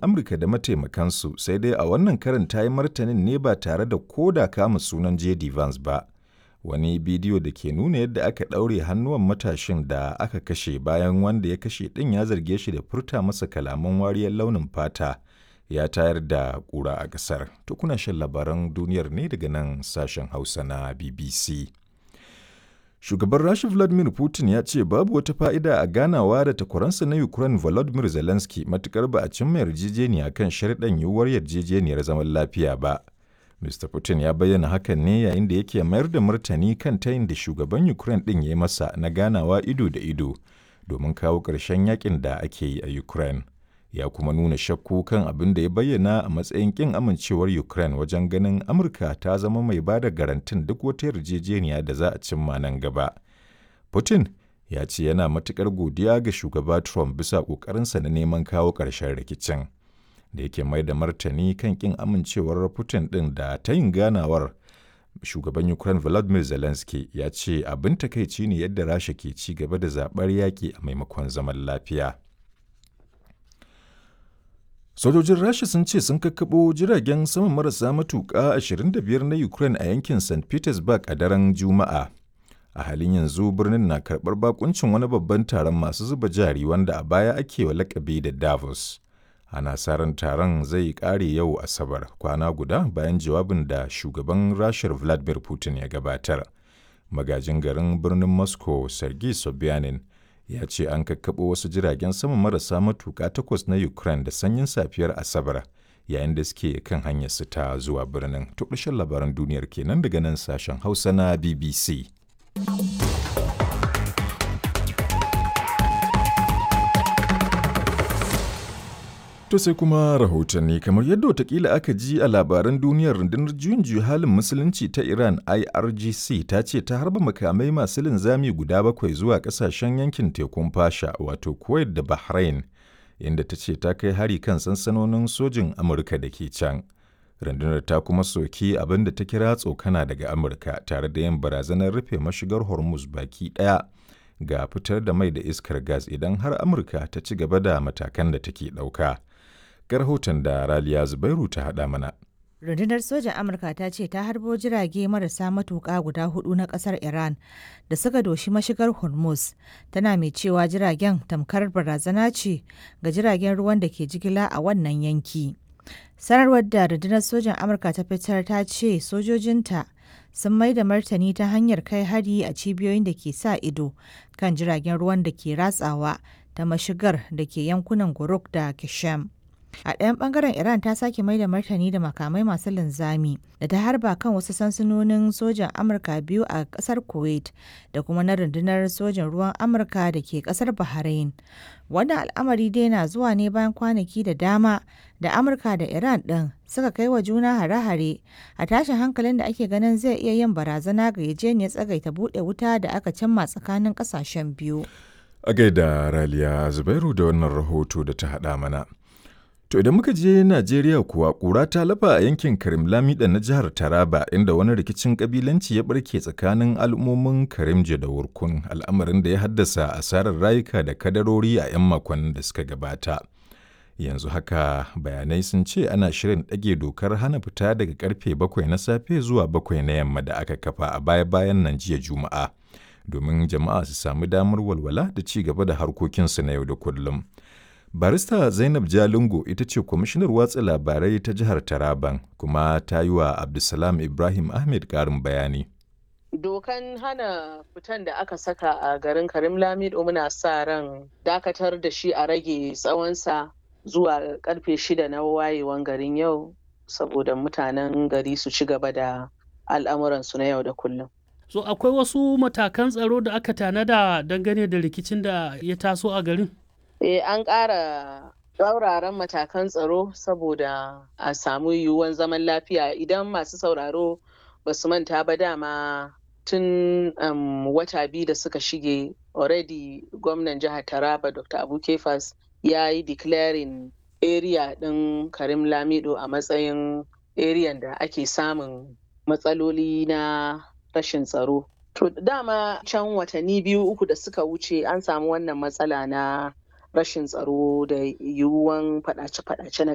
Amurka da mataimakansu sai dai a wannan karin ta yi martanin ne ba tare da koda kama sunan J.D. Vance ba. Wani bidiyo da ke nuna yadda aka ɗaure hannuwan matashin da aka kashe bayan wanda ya kashe ɗin ya zarge shi da furta masa kalaman wariyar launin fata ya tayar da ƙura a ƙasar. To kuna shan labaran duniyar ne daga nan sashen Hausa na BBC. Shugaban Rasha Vladimir Putin ya ce babu wata fa'ida a ganawa da takwaransa na Ukraine Volodymyr Zelensky matukar ba a cimma yarjejeniya kan sharɗan yiwuwar yarjejeniyar zaman lafiya ba. Mr. Putin ya bayyana hakan ne yayin da yake mayar da martani kan tayin da shugaban Ukraine ɗin ya yi masa na ganawa ido da ido domin kawo ƙarshen yakin da ake yi a Ukraine. Ya kuma nuna shakku kan abin da ya bayyana a matsayin ƙin amincewar Ukraine wajen ganin Amurka ta zama mai ba da garantin duk wata yarjejeniya da za a cimma nan gaba. Putin ya ce yana matuƙar godiya ga shugaba Trump bisa ƙoƙarinsa na neman kawo ƙarshen rikicin. da yake mai da martani kan kin amincewar Putin ɗin da ta yin ganawar shugaban Ukraine Volodymyr Zelensky ya ce abin takaici ne yadda Rasha ke ci gaba da zaɓar yaƙi a maimakon zaman lafiya. Sojojin Rasha sun ce sun kakkaɓo jiragen sama marasa matuƙa 25 na Ukraine a yankin St. Petersburg a daren Juma'a. A halin yanzu birnin na karɓar bakuncin wani babban taron masu zuba jari wanda a baya ake wa lakabi da Davos. ana sa ran taron zai kare yau asabar kwana guda bayan jawabin da shugaban rashar vladimir putin ya gabatar magajin garin birnin moscow sergei sobyanin ya ce an kakkaɓo wasu jiragen sama marasa matuƙa takwas na ukraine da sanyin safiyar asabar yayin da suke kan hanyar su ta zuwa birnin to labaran duniyar kenan daga nan sashen hausa na bbc To sai kuma rahotanni kamar yadda watakila aka ji a labaran duniyar rundunar juyin juyi halin musulunci ta Iran IRGC ta ce ta harba makamai masu linzami guda bakwai zuwa kasashen yankin tekun fasha wato Kuwait da Bahrain inda ta ce ta kai hari kan sansanonin sojin Amurka da ke can. Rundunar ta kuma soki abin da ta kira tsokana daga Amurka tare da yin barazanar rufe mashigar Hormuz baki ɗaya ga fitar da mai da iskar gas idan har Amurka ta ci gaba da matakan da take ɗauka. ga rahoton da Raliya Zubairu ta haɗa mana. Rundunar sojan Amurka ta ce ta harbo jirage marasa matuƙa guda hudu na ƙasar Iran da suka doshi mashigar Hormuz, tana mai cewa jiragen tamkar barazana ce ga jiragen ruwan da ke jigila a wannan yanki. Sanarwar da rundunar sojan Amurka ta fitar ta ce sojojinta sun mai da martani ta hanyar kai hari a cibiyoyin da ke sa ido kan jiragen ruwan da ke ratsawa ta mashigar da ke yankunan Guruk da Kishem. A ɗayan ɓangaren Iran ta sake mai da martani da makamai masu linzami da ta harba kan wasu sansanonin sojan Amurka biyu a ƙasar Kuwait da kuma na rundunar sojan ruwan Amurka da ke ƙasar Bahrain. Wannan al'amari dai na zuwa ne bayan kwanaki da dama da Amurka da Iran ɗin suka kai wa juna hare-hare a tashin hankalin da ake ganin zai iya yin barazana ga yajeniyar tsagaita buɗe wuta da aka cimma tsakanin ƙasashen biyu. A gaida Raliya Zubairu da wannan rahoto da ta haɗa mana. To idan muka je Najeriya kuwa ƙura ta lafa a yankin Karim Lamida na jihar Taraba inda wani rikicin kabilanci ya barke tsakanin al'ummomin Karimje da Wurkun al'amarin da ya haddasa asarar rayuka da kadarori a 'yan makonnin da suka gabata. Yanzu haka bayanai sun ce ana shirin ɗage dokar hana fita daga karfe bakwai na safe zuwa bakwai na yamma da aka kafa a baya-bayan nan jiya Juma'a domin jama'a su sami damar walwala da ci gaba da harkokinsu na yau da kullum. Barista Zainab Jalingo ita ce kwamishinar watsa labarai ta jihar Taraban kuma ta yi wa Abdulsalam Ibrahim Ahmed ƙarin bayani. Dokan hana fitan da aka saka a garin Karim Lamido muna sa ran dakatar da shi a rage tsawonsa zuwa karfe shida na wayewan garin yau saboda mutanen gari su ci gaba da al'amuransu na yau da kullum. So akwai wasu matakan tsaro da aka tanada dangane da rikicin da ya taso a garin? Eh, an ƙara tsauraran matakan tsaro saboda a samu yiwuwan zaman lafiya idan masu sauraro ba su manta ba dama tun um, wata biyu da suka shige already gwamnan jihar taraba dr abu kefas ya yi declaring area ɗin karim lamido a matsayin area da ake samun matsaloli na rashin tsaro to dama can watanni biyu uku da suka wuce an samu wannan matsala na rashin tsaro da yiwuwan faɗace-faɗace na